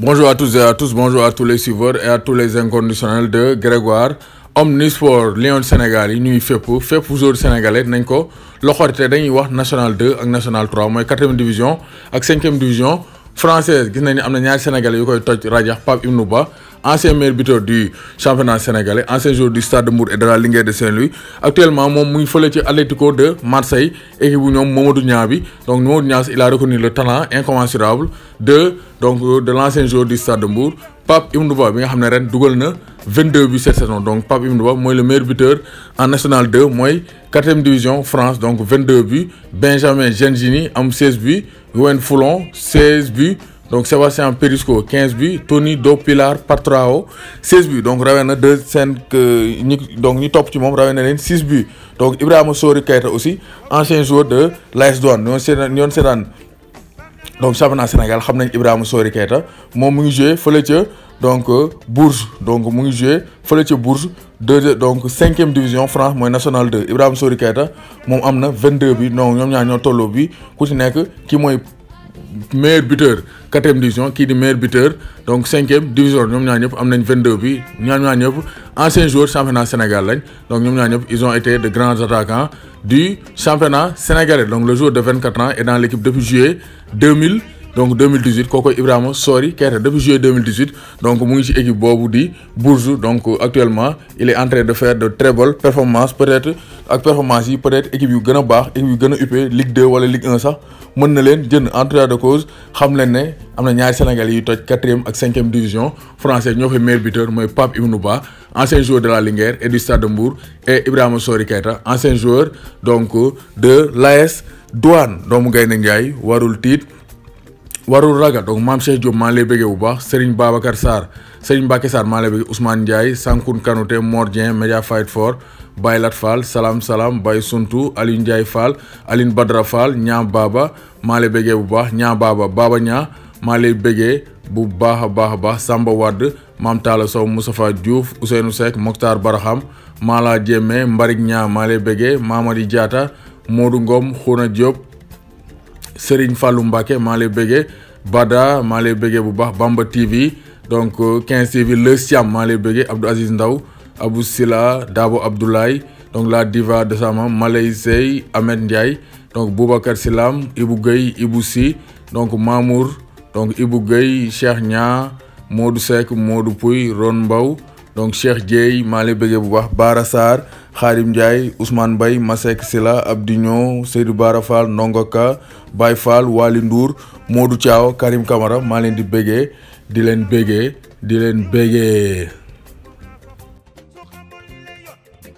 Bonjour à tous et à tous, bonjour à tous les suiveurs et à tous les inconditionnels de Grégoire Omnisport Lion Sénégal yi ñuy fépp fépp joueur sénégalais nañ ko loxorite dañuy wax national 2 ak national 3 mooy quatrième division ak cinquième division française gis nañ ni am na ñaari sénégalais yu koy toj rajax Pape Ibnou Ba ancien meilleur buteur du championnat sénégalais ancien joueur du Stade de Mbour et de la Linguère de Saint-Louis actuellement moom mu ngi fële ci Atlético de Marseille équipe bu ñoom Mamadou Niang bi donc Mamadou Niang il a reconnu le talent incommensurable de donc de l'ancien joueur du Stade de Mbour Pape Ibnou Ba bi nga xam ne ren dugal na 22 buts cette saison donc Pape Ibnou Ba mooy le meilleur buteur en national 2 mooy quatrième division France donc 22 buts Benjamin Gengini am 16 buts Yoann Foulon 16 buts donc Sébastien Perisco 15 buts Tony Do Pilar Patrao 16 buts donc rawee na deux seen ñi donc ñi topp ci moom rawee na leen 6 buts donc Ibrahima Sori Keita aussi ancien joueur de l'AS Douanes ñoon seetaan ñoon seetaan donc championnat Sénégal xam nañ Ibrahima Sori Keita moom mu ngi joué fële ca donc Bourges donc mu ngi joué fële ca Bourges deux donc cinquième division France mooy national 2 Ibrahima Sori Keita moom am na 22 bi donc ñoom ñaar ñoo tolloo bi ku ci nekk ki mooy meilleur buteur quatrième division kii di meilleur buteur donc cinquième division ñoom ñaar ñëpp am nañ 22 bi ñaar ñaar ñëpp anciens joueurs championnat Sénégal lañ donc ñoom ñaar ñëpp ils ont été de grands attaquants du championnat sénégalais donc le joueur de 24 ans est dans l'équipe depuis juillet 2000 donc 2018 kooku Ibrahima Sori Keita depuis juillet 2018 donc mu ngi ci équipe boobu di Bourges donc actuellement il est en train de faire de très bonnes performances peut-être ak performances yi peut-être équipe yu gën a baax équipe yu gën a uppé Ligue 2 wala Ligue 1 sax mën na leen jënd en tout cas de cause xam leen ne am na ñaari Sénégalais yuy toj quatrième ak cinquième division français ñoo fay meilleur buteur mooy Pape Ibnou Ba ancien joueur de la Linguère et du Stade de Mbour et Ibrahima Sori Keita ancien joueur donc de l'AS Douanes doomu Gaynde Ndiaye warul tiit warul raga donc maam Cheikh Diop maa lay bëggee bu baax Serigne Babacar Sarr Serigne Mbacké Sarr maa lay bëggee Ousmane Ndiaye Sankoun Kanouté Mor Dieng Media Fight for Baye Lat Fall Salam Salam Baye Suntu Aliou Ndiaye Fall Aline Badra Fall ñaa Baba maa lay bëggee bu baax ñaa Baba Baba ñaa maa lay bëggee bu baax a baax a baax Samba Wade Maam Talla Sow Moustapha Diouf Ousseynou Seck Mokhtar Baraham Mala Diémé Mbarik ñaa maa lay bëggee Mamadi Diatta Modou Ngom Khouna Diop Serigne Fallou Mbacké maa lay bëggee Bada maa lay bëggee bu baax Bamba TV donc 15 TV Le Siam maa lay bëggee Abdou Aziz Ndaw Abou Sila Dabo Abdoulaye donc la diva de sama Malay Sey Ahmed Ndiaye donc Boubacar Silam Ibou Gueye Ibou Si donc Mamour donc Ibou Gueye Cheikh Nia Modou Seck Modou Pouy Ron Mbaw donc Cheikh Dieye maa lay bëggee bu baax Bara Sarr Khadim Ndiaye Ousmane Mbaye Masek Sila Abdignon Seydou Bara Fall Ndongoka Baye Fall Wali Ndour Modou Thiaw Karim Camara maa leen di bëggee di leen bëggee di leen bëggee